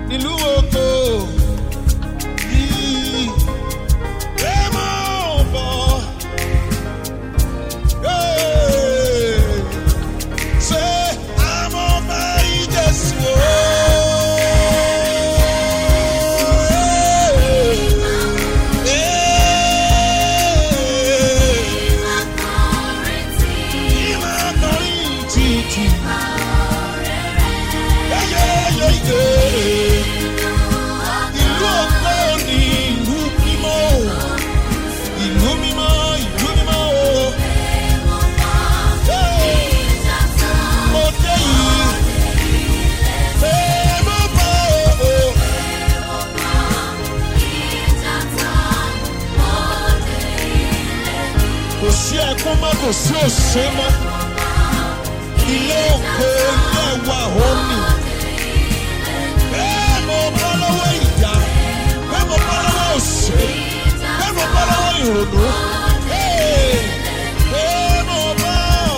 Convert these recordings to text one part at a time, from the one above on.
nílùú oko yìí ẹ máa bọ̀. Hey, say, I'm on my Jésù o. Hey, ìmọ̀ akọrin títì. Yẹ́yẹ́yẹ́yẹ́. Ìlú ògo ni ìlú mímọ́ o. Ìlú mímọ́, ìlú mímọ́ o. Hey, mo dé yìí. Hey, mo bọ̀ o. Kò sí ẹkún mọ́, kò sí òṣè mọ́. Ilé ògo, ilé ẹwà òní. Bẹ́ẹ̀ mo bọ́ lọ́wọ́ ìjà. Bẹ́ẹ̀ mo bọ́ lọ́wọ́ òṣè. Bẹ́ẹ̀ mo bọ́ lọ́wọ́ ìrònú. Hey, bẹ́ẹ̀ mo bọ́ o.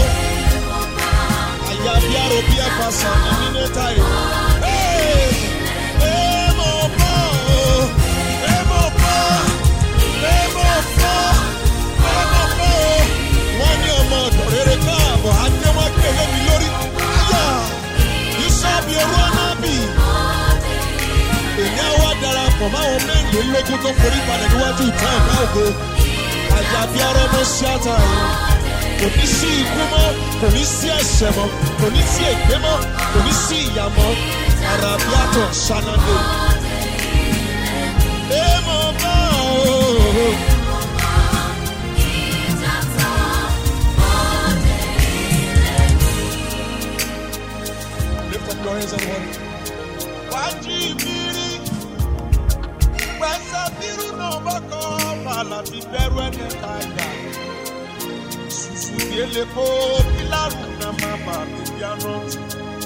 Àyà bí arò bí ẹ̀fà sàn ní nínú táyì. Hey, bẹ́ẹ̀ mo bọ́ o. Bẹ́ẹ̀ mo bọ́. Bẹ́ẹ̀ mo bọ́. Bẹ́ẹ̀ mo bọ́ o. Wọ́n ní ọmọ ọ̀dọ̀ rere káàbọ̀, adé wọn kéde mi lórí. Ayà, Yusuf Yorùbá náà bì èmi á wá darapọ̀ máwọn mẹ́rìnlélógún tó forí balẹ̀ níwájú ìtàn ọ̀gá ògo àyàbí arọ́mọ ṣáàtà yìí kò ní sí ikú mọ́ kò ní sí ẹ̀ṣẹ̀ mọ́ kò ní sí ègbé mọ́ kò ní sí ìyà mọ́ àràbí àtọ̀ ṣanadé. èèmọ̀ bá o. Lift up your hands and worship. Wájú ìbírí, pẹ̀sẹ̀ bírú náà bá kọ́ bàlá ti bẹ̀rù ẹni kájà. Sùsù bí elépo pílárù náà máa bà mí bí arántí.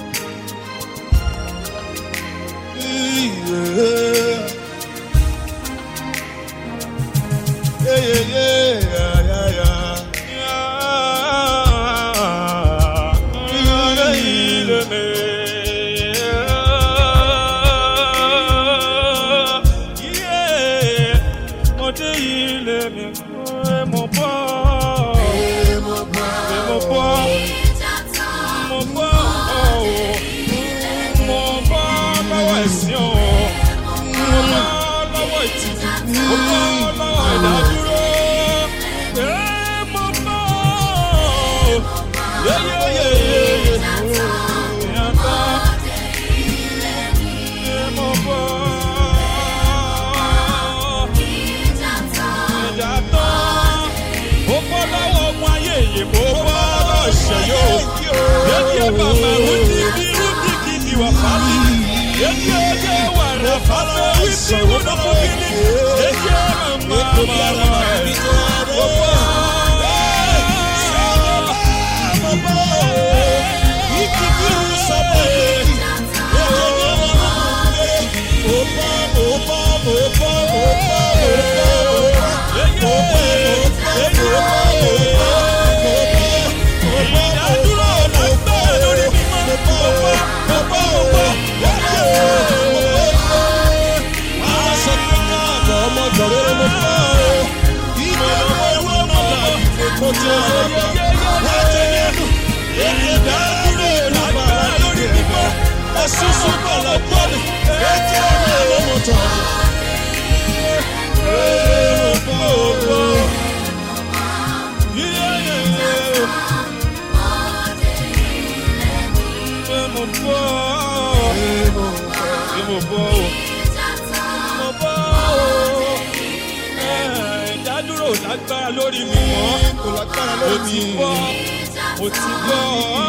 lágbára lórí mi mọ́ mo ti bọ́ mo ti bọ́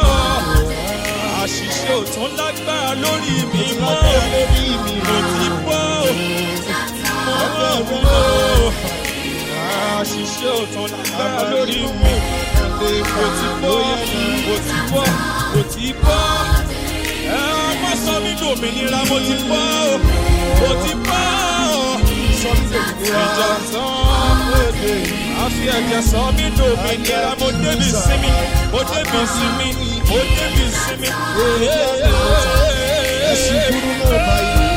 àṣìṣe ò tún lágbára lórí mi mọ́ mo ti bọ́ mo bọ́ àṣìṣe ò tún lágbára lórí mi mo ti bọ́ mo ti bọ́ mo ti bọ́ ẹ má sọ mí dòmìnira mo ti bọ́ mo ti bọ́ ìjà tán àfi ẹ̀jẹ̀ sọ mí dòmìnira mo débi sinmi mo débi sinmi mo débi sinmi. Ẹ̀sìn kúrú náà báyìí.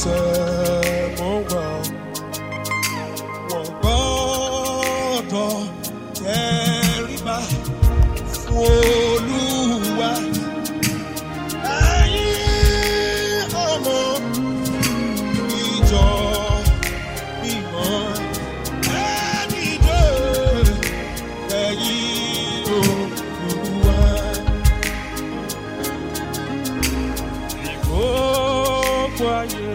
tẹ̀ mọ́ wa. Wọ́n gbọ́dọ̀ tẹríba fún Olúwa. Ẹ̀yin ọmọ ìjọ mímọ́. Ẹni dé ẹ̀yin Olúwa. Gbogbo ayé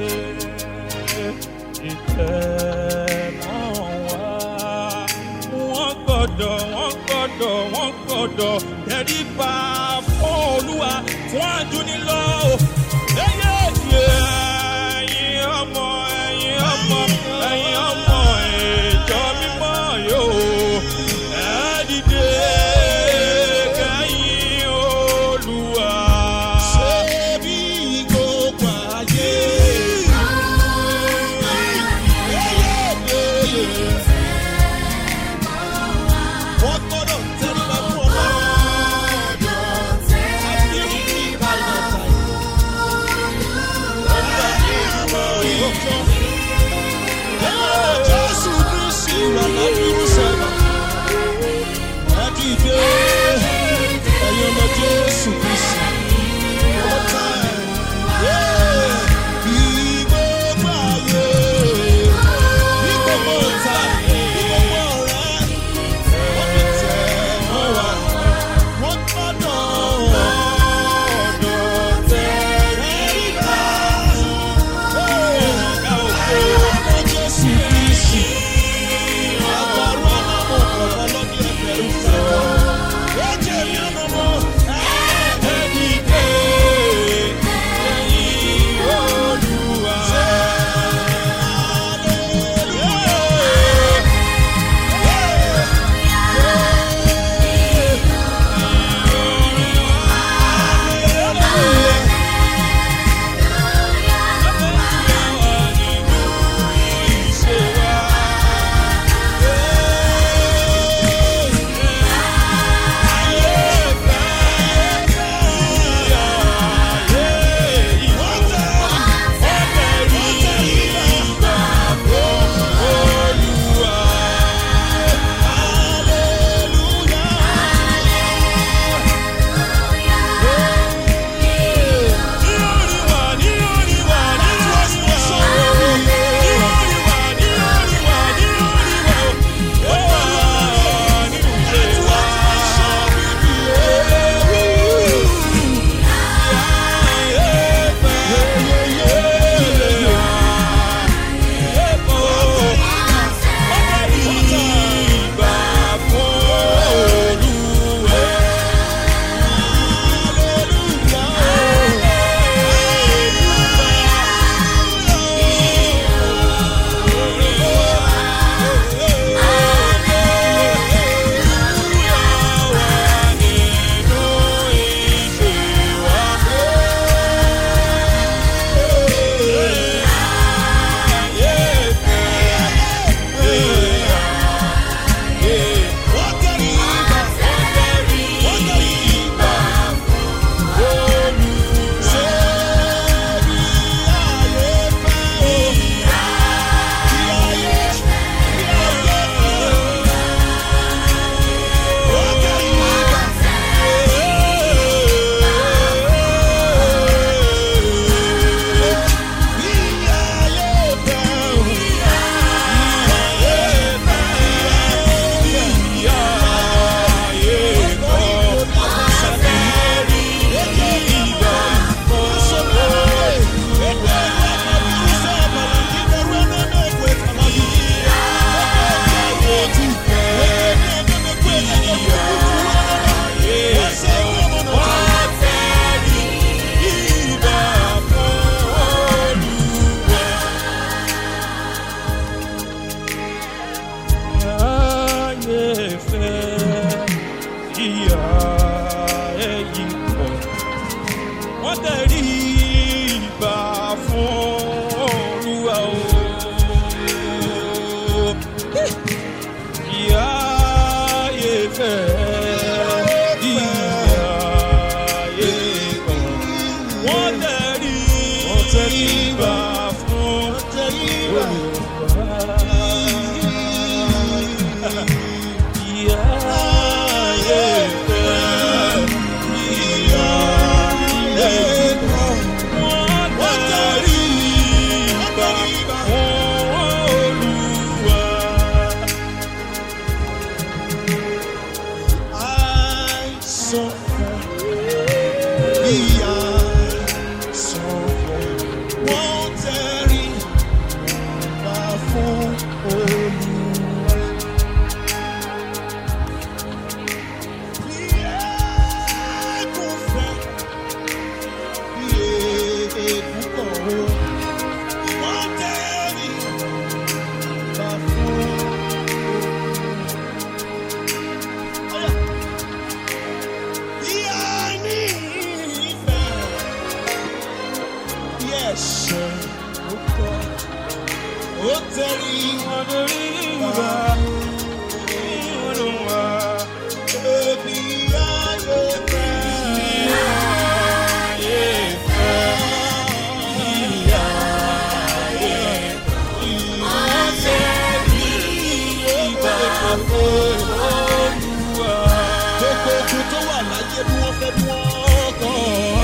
ìtẹ̀mọ́ wa. Wọ́n gbọ́dọ̀, wọ́n gbọ́dọ̀, wọ́n gbọ́dọ̀ tẹríba fún Olúwa fún àjùnilọ́. Ẹyẹ ẹ̀yin ọmọ, ẹ̀yin ọmọ, ẹ̀yin ọmọ ìjọ mímọ́ yóò. Ẹ dìde kẹ́yìn Olúwa. Ṣé bí gbogbo ayé? Wọ́n gbọ́dọ̀ tẹríba fún ọmọ. Àbí òkú ìbàdàn tàyè. Ọba ìmọ̀ ìyókò. Jésù Kristi wà lábírú sọ̀rọ̀. Ẹ dìde, ẹ̀yin ọmọ Jésù Kristi. One time. Yeah. Bí gbogbo ayé, bí gbogbo ọ̀tá, bí gbogbo ọ̀rẹ́, wọ́n fi tẹ̀ wọ́n wá. Wọ́n gbọ́dọ̀ gbọ́dọ̀ tẹríba. tẹríba. Wọ́n tẹríba. Àìsàn ìyá sọ̀rọ̀ wọ́n tẹríba fún Olúwa. Bí ẹ̀kún fẹ́, bí èébú kọ̀ ó, wọ́n tẹríba fún Olúwa. Bí a ní ìfẹ́, bí ẹ̀ṣẹ̀ ó kọ̀, ó tẹríba Bí ayé fẹ́. Gbogbo ogun tó wà láyé bí wọ́n fẹ́ bí wọ́n kọ̀.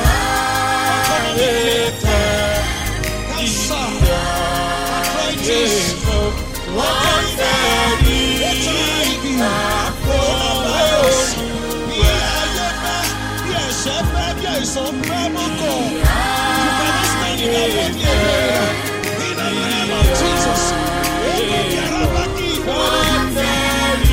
Kánsà, arthritis, wọ́n tẹ̀ ní HIV, coronavirus. Bí ayé fẹ́, bí ẹ̀ṣẹ̀ fẹ́, bí àìsàn fẹ́ mọ́kọ̀. You cannot stand in that way ní ẹgbẹ́ rẹ̀. In the name of Jesus. Èmi yàrá bá kí ìbọn.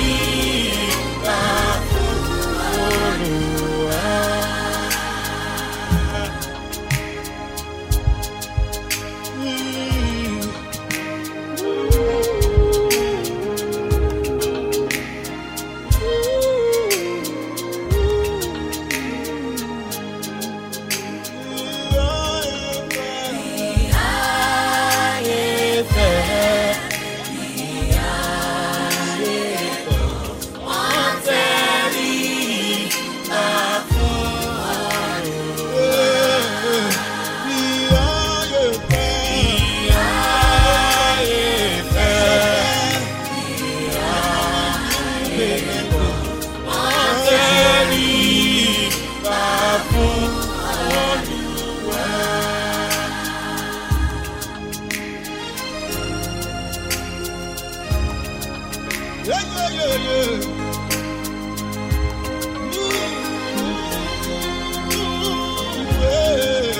Yeah, yeah, yeah, yeah. Ooh, yeah.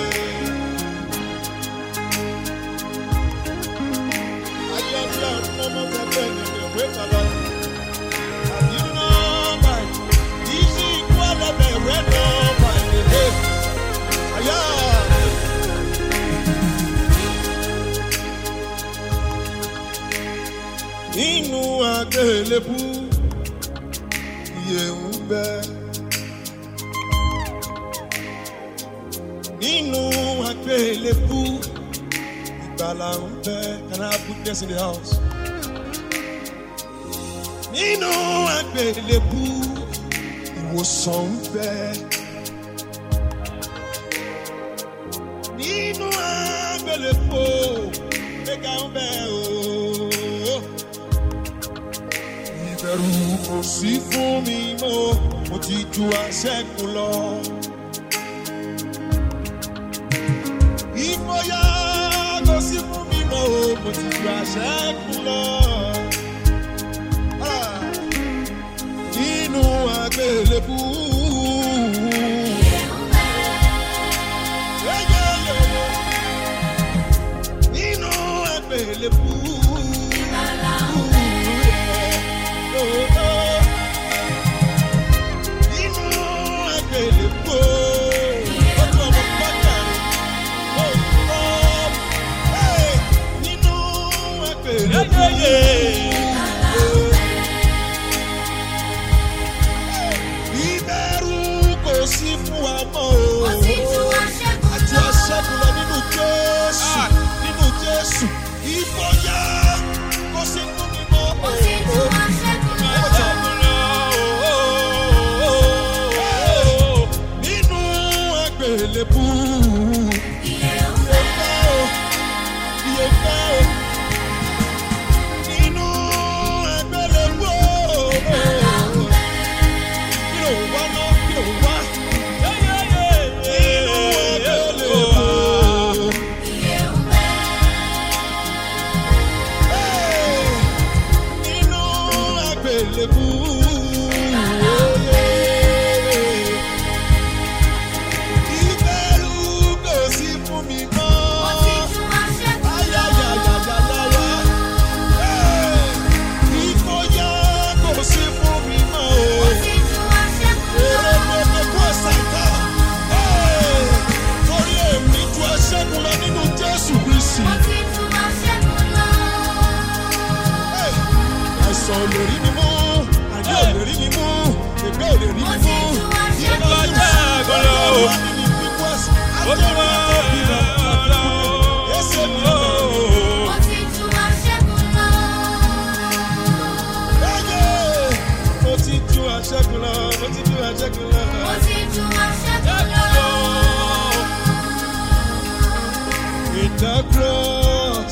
Ayé ọ̀la ọmọ tẹ̀lé ẹ̀yẹ̀ ìwé bàbá. Àbí nọ́ọ̀bà ìṣí ikú ọlọ́bẹ̀ rẹ̀ nọ́ọ̀bà ìdílé. Ayá. Nínú àgbélébú, iye ń bẹ. Nínú àgbélébú, ìgbàlà ń bẹ. Can I have witness in the house? Nínú àgbélébú, ìwòsàn ń bẹ. Nínú àgbélébú, ìgbéga ń bẹ ooo. Ìbẹ̀rù kò sí fún mi mọ́, mo ti ju àṣẹ́gun lọ. Ìgboyà kò sí fún mi mọ́, mo ti ju àṣẹ́gun lọ. Ah! Nínú àgbélébú. Yeah, yeah, yeah, yeah. Nínú àgbélébú. Nínú àgbélébú. Ọjọ́ ọmọ pátá. Oh, Lord. Hey! Nínú àgbélébú. Ìbẹ̀rù kò sí fún wa mọ́ o. Àti aṣẹ́gun lọ nínú Jésù. Nínú Jésù. Ìfọyà kò sí fún mi mọ́ o. Nínú àgbélébú. Iye fẹ́ o. Iye fẹ́ o. àgbélébú. Ìbẹ̀rù kò sí fún mi mọ́. Ayayayayaya. Hey! Ìfòyà kò sí fún mi mọ́ o. Èrè lóde kó ṣàìká. Hey! Torí èmi ju ẹṣẹ́gun lọ nínú Jésù Kristi. Hey! Àìsàn ò lè rí mi mú, àjẹ́ ò lè rí mi mú, ègbé ò lè rí mi mú. Ìjọba ṣẹ́gun lọ. Ó ti wá lọ. Ẹsẹ̀ mi lọ. Ẹyẹ! Mo ti ju àṣẹ́gun lọ, mo ti ju àṣẹ́gun lọ. With the cross,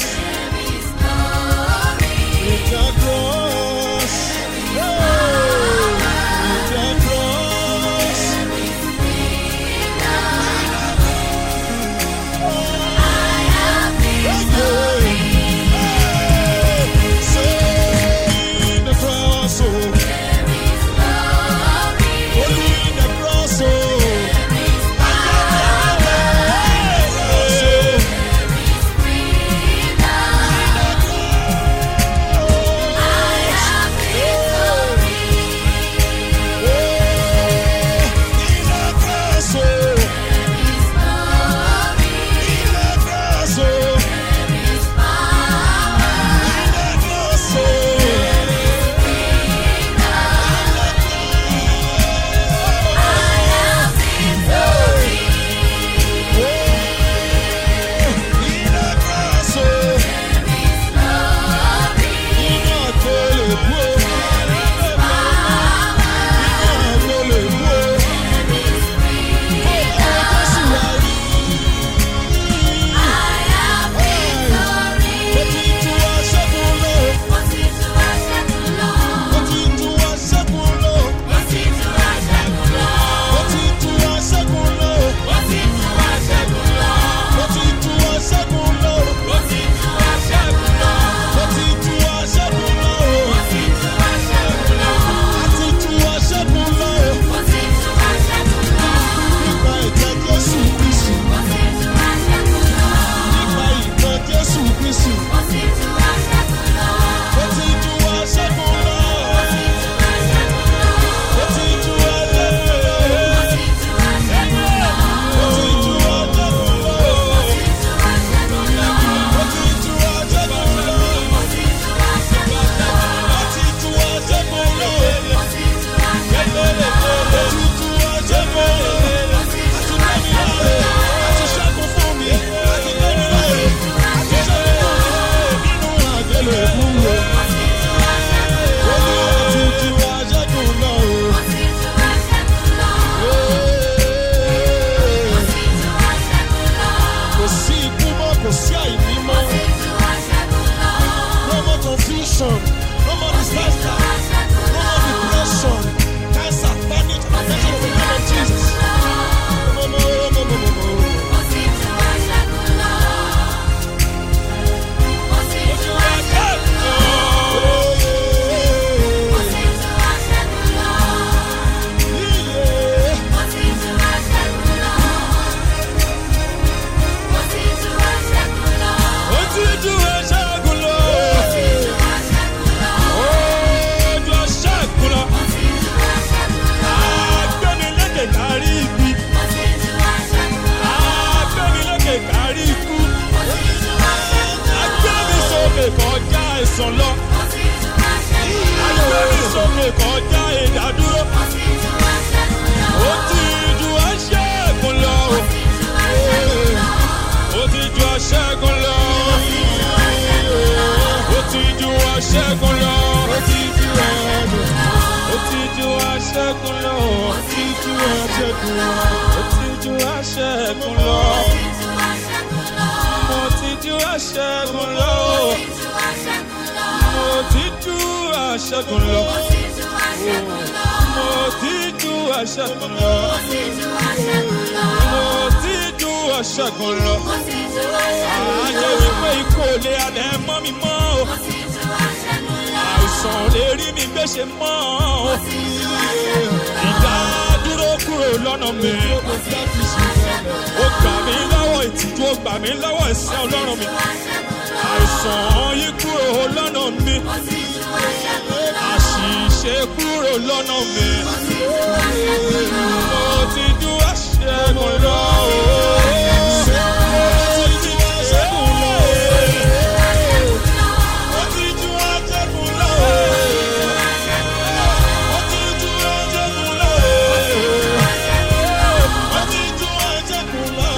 with the cross, hey! with the cross. Say the cross, oh, only the cross, oh. Jésù Kristi, ó ti ju aṣẹ́gun lọ. Ó ti ju aṣẹ́gun lọ. Ó ti ju aṣẹ́gun lọ. Ó ti ju aṣẹ́gun lọ. Ó ti ju aṣẹ́gun lọ. Ó ti ju aṣẹ́gun lọ. Àti lẹ́mi láre, àti ṣẹ́gun fún mi, àti lẹ́mi láre, àti ṣẹ́gun fún mi nínú àgbélébú wo. Ó ní ó ti ju aṣẹ́gun lọ o. Kò sí ikú mọ́, kò sí àìní mọ́. No more confusion, no more disaster, no more depression, cancer, panic, affection of the name of Jesus. No, no, no, no, no, no, no. Ó ti ju aṣẹ́gun lọ. Ó ju aṣẹ́gun lọ. Agbẹ́nilékè kárí ibi. Agbẹ́nilékè kárí ikú. Agbẹ́nisókè kọjá ẹ̀sán lọ. Agbẹ́nisókè kọjá ìdádúró. Ó ti ju aṣẹ́gun lọ. Ó ti ju aṣẹ́gun lọ. Ó ti ju aṣẹ́gun lọ. Ó ti ju aṣẹ́gun lọ. Ó ti ju aṣẹ́gun lọ. Ó ti ju aṣẹ́gun lọ. Ó ti ju aṣẹ́gun lọ. Mo ti ju aṣẹ́gun lọ. Mo ti ju aṣẹ́gun lọ. Mo ti ju aṣẹ́gun lọ. Mo ti ju aṣẹ́gun lọ. Àjẹ́ wípé ikú ò lè alẹ́ mọ́ mi mọ́ o. àìsàn lè rí mi gbé ṣe mọ́ o. ìdádúró kúrò lọ́nà mi. ó gbà mí lọ́wọ́ ìtìjú ó gbà mí lọ́wọ́ ìsẹ́ ọlọ́run mi. àìsàn yí kúrò lọ́nà mi. àṣìṣe kúrò lọ́nà mi. mo ti ju àṣẹgun lọ. mo ti ju àṣẹgun lọ. mo ti ju àṣẹgun lọ. mo ti ju àṣẹgun lọ. mo ti ju àṣẹgun lọ.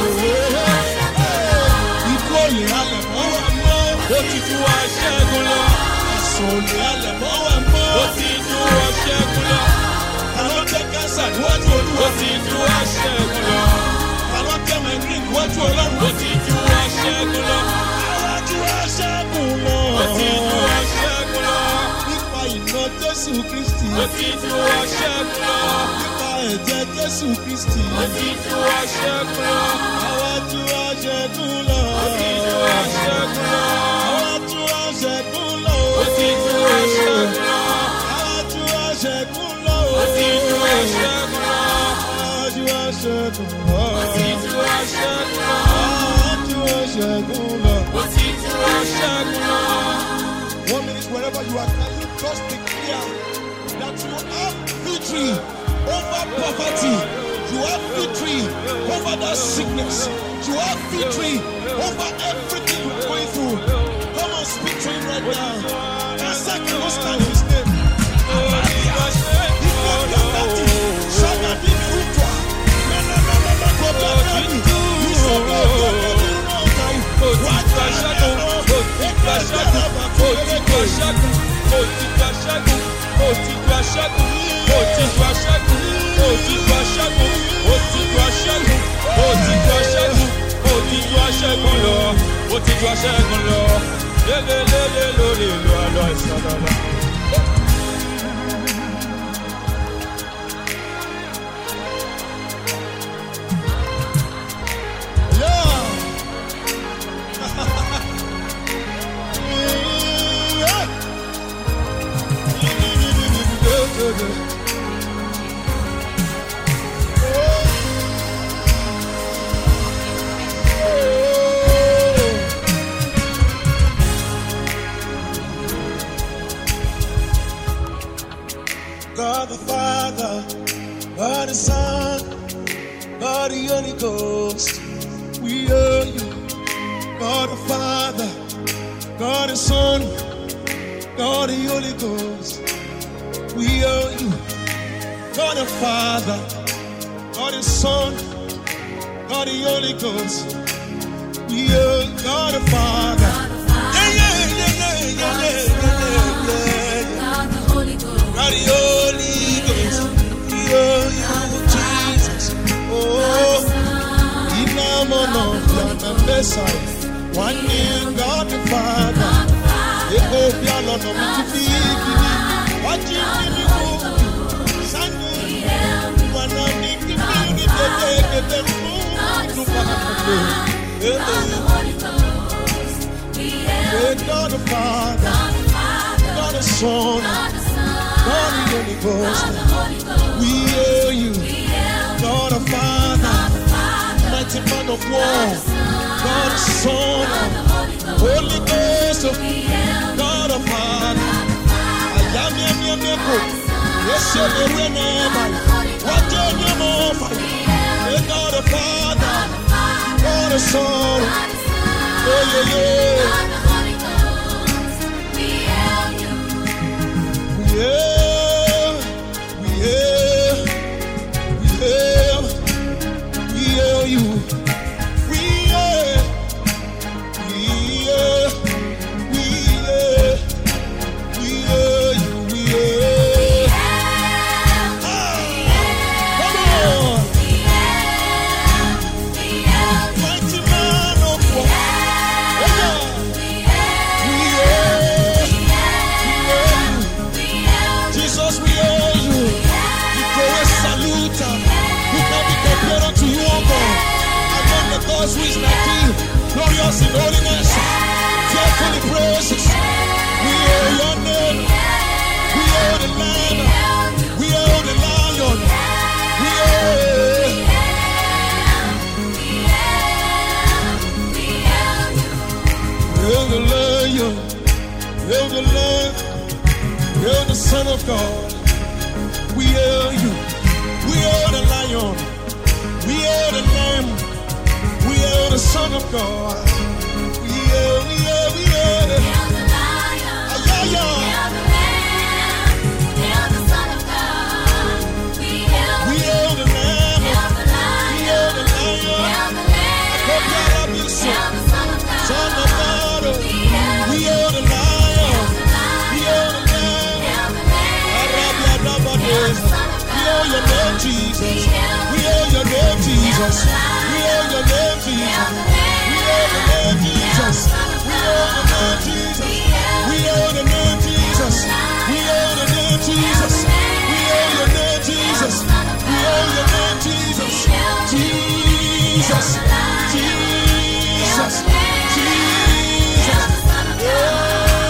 Ikú olè alẹ̀ mọ́ wa mọ́. ó ti ju àṣẹgun lọ. Àìsàn olè alẹ̀ mọ́ wa mọ́. ó ti ju àṣẹgun lọ. Àlọ́ tẹ kánsà níwájú ó olúwa. ti ju àṣẹgun lọ. Àlọ́ tẹ mẹ́rin níwájú ọlọ́run. ó ti ju àṣẹgun lọ. Àwájú aṣẹ́gun lọ. ó ti ju àṣẹgun lọ. Nípa ìná Jésù Kristì. ó ti ju àṣẹgun lọ. Nípa ẹ̀jẹ̀ Jésù Kristì. ó ti ju àṣẹgun lọ. Àwájú aṣẹ́gun lọ. ó ti ju àṣẹgun lọ. Àwájú aṣẹ́gun lọ. ó ti ju àṣẹgun lọ. Àwájú aṣẹ́gun lọ. ó ti ju àṣẹgun lọ. Àwájú aṣẹ́gun lọ. ó ti ju àṣẹgun lọ. Àwájú aṣẹ́gun lọ. ó ti ju àṣẹgun lọ. One minute, wherever you are, can you just declare that you have victory over poverty? You have victory over that sickness. You have victory over everything you're going through. Come on, speak to him right now. Answer cannot stand his name. Ó ti ju aṣẹ́gun lọ, lélẹ́lẹ́lẹ́ lórí ìlú àlọ́ ìsọdọ̀lọ́. God the Father, God the Son, God the Holy Ghost, we owe you. God the Father, God the Son, God the Holy Ghost, we owe you. God the Father, God the Son, God the Holy Ghost, we owe you. God the Father. Yeah, yeah, yeah, yeah, yeah, yeah, yeah, yeah, yeah. God the Holy Ghost. God the Holy Ghost, we owe you, Jesus. Oh, inamono yana mesa, one in God the Father. Eko bialo no mitifi kini, waji kini ku, sanu, wana ni kini ni tete kete mu, nupa kete. Eh, eh, God the Father, God the Son, God the Holy Ghost, we owe you. God the Father, mighty man of war, God the Son, Holy Ghost, God the Father, I am yam yam yam go. Yes, you are the never. What you do more for? God the Father, God the Son, oh yeah yeah. We hail, we hail, we hail, we hail you. We hail, we hail, we hail, we hail you. We hail. Ah, come on, mighty man of war. Yeah. Hail the Lamb. Hail the Son of God. We hail you. We hail the Lion. We hail the Lamb. We hail the Son of God. We hail, we hail, we hail. Ay, ay, ay. We hail the Lamb. We hail the Lion. Akopyarabiso. Son of God. We hail the Lion. We hail the Lamb. Arabiadabades. We hail your name, Jesus. We hail your name, Jesus. We hail your name, Jesus. We hail your name, Jesus. We hail your name, Jesus. We hail the name, Jesus. We hail the name, Jesus. We hail your name, Jesus. We hail your name, Jesus. Jesus. Jesus. Jesus.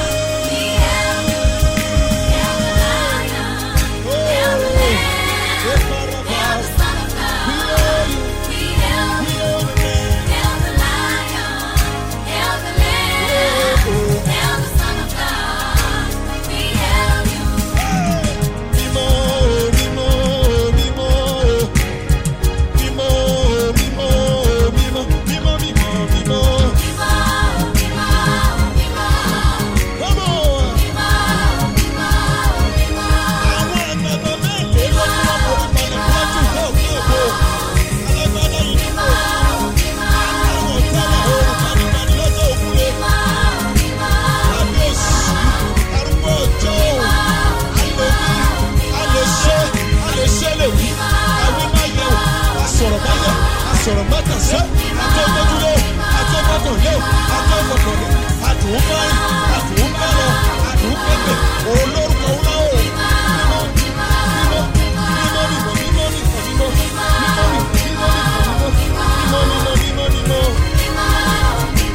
sọ̀rọ̀ mọ́tà sẹ́ àtọ́gbọ́dúró àtọ́gbọ́kànlé àtọ́gbọ́kànlé àtúnbáyé àtúnbálọ̀ àtúnpẹ̀pẹ̀ olórúkọ ńlá o. mímọ́ mímọ́ mímọ́ mímọ́ mímọ́ mímọ́ mímọ́ mímọ́ mímọ́ mímọ́ mímọ́ mímọ́ mímọ́ mímọ́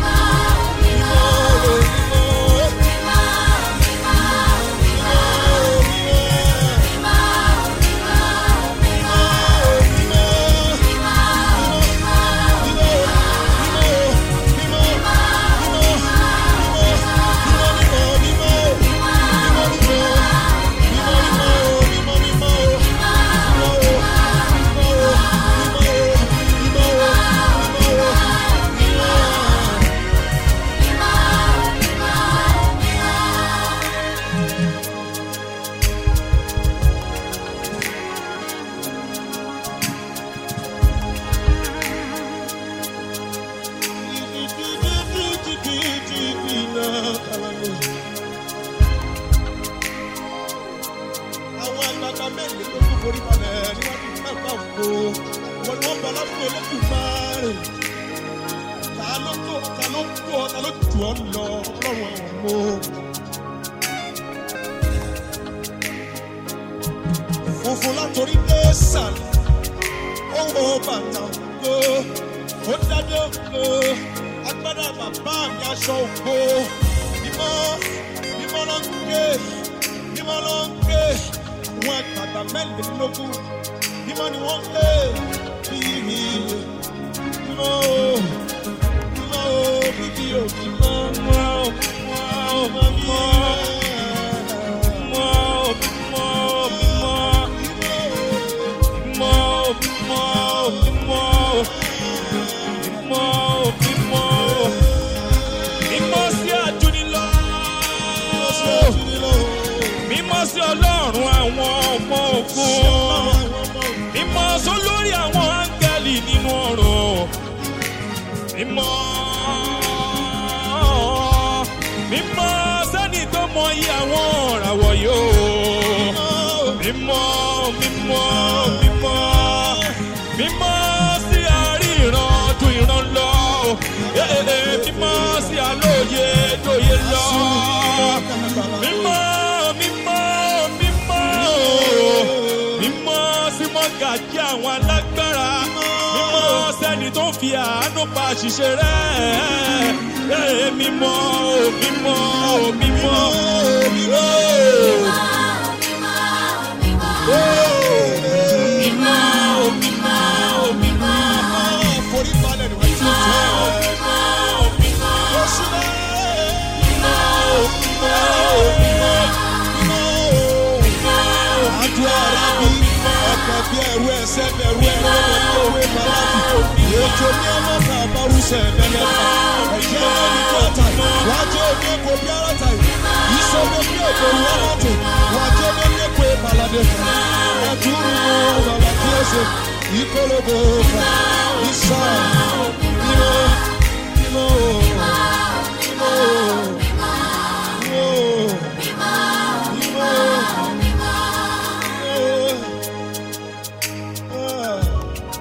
àwọn àgbààgbà mẹ́rin tó kú forí balẹ̀ níwájú mẹ́fà òkú wọn ni wọ́n bọ̀ lápò elékùnmáàrè ta ló tó ta ló tó ta ló tù ọ́ lọ ọlọ́run àwọn ọmọ. funfun látòrí dé sàlẹ̀ ó wo bàtà òkú ó dájọ́ òkú agbádá bàbá mi aṣọ òkú mímọ́ mímọ́ ló ń ké mímọ́ ló ń ké wọn àgbàgbà mẹ́rìnlélógún mímọ́ ni wọ́n ń ké bíi mímọ́ o mímọ́ o bíbí o mímọ́ mímọ́ o mímọ́ o mímọ́ Mímọ́ sí ọlọ́run àwọn ọmọ ogun. Mímọ́ sólórí àwọn áńgẹ́lì nínú ọ̀run. Mímọ́. Mímọ́ sẹ́ni tó mọ iye àwọn ọ̀ràwọ̀ yóò. Mímọ́ mímọ́ mímọ́. Mímọ́ sí àríran ju ìran lọ. Ee mímọ́ sí àlóye lóye lọ. Mímọ́ mímọ́ mímọ́. Mímọ́ sí mọ́gàjí àwọn alágbára. Mímọ́ sẹ́ni tó fi àánú pa àṣìṣe rẹ̀. Ee mímọ́ mímọ́ mímọ́. Mímọ́ mímọ́ mímọ́. forí balẹ̀ níwájú tẹ̀. Mímọ́ mímọ́. Oṣù náà. Mímọ́ mímọ́. wájú ní ẹmọ ká bárúṣẹ mẹlẹ ẹjẹ ní kọta wájú ní ẹkọ bí ara ta yìí ìṣòro bí èkó wọlé tó wájú ní ẹkọ ìbàlàdé ẹdúró bàbá kí ẹ ṣe ìkólóbó fà ìṣá mímọ mímọ mímọ mímọ mímọ.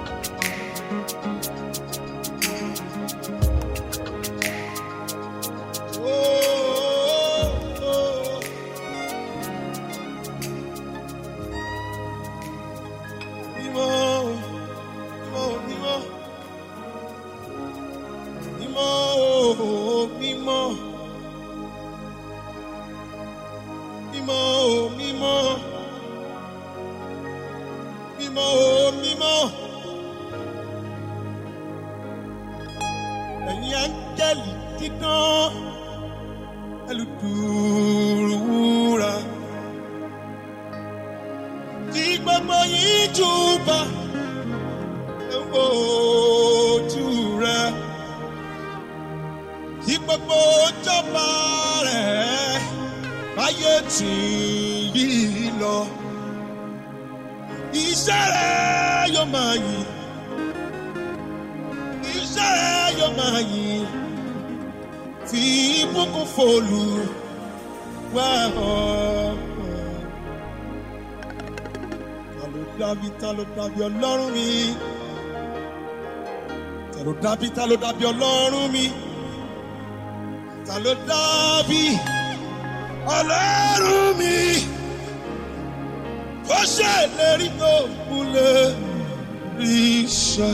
Ẹ̀yin áńgẹ́lì dídán ẹlùdùrúwúra tí gbogbo yìí júbà ojú rẹ tí gbogbo jọba rẹ báyé tì yí lọ iṣẹ́ rẹ yóò máa yìn iṣẹ́ rẹ yóò máa yìn fi ìbùkún fòlù wá ọ̀pọ̀. Ta ló dábí ta ló dábí ọlọ́run mi? Ta ló dábí ta ló dábí ọlọ́run mi? Ta ló dábí ọlọ́run mi? Ó ṣèlérí tó múlẹ̀ rí iṣẹ́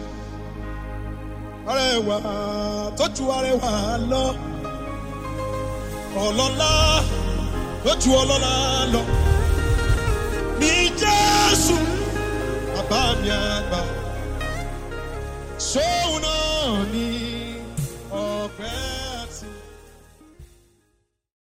arẹwà tó ju arẹwà lọ ọlọ́lá tó ju ọlọ́lá lọ ní jésù bàbá mi àgbà sóun náà ní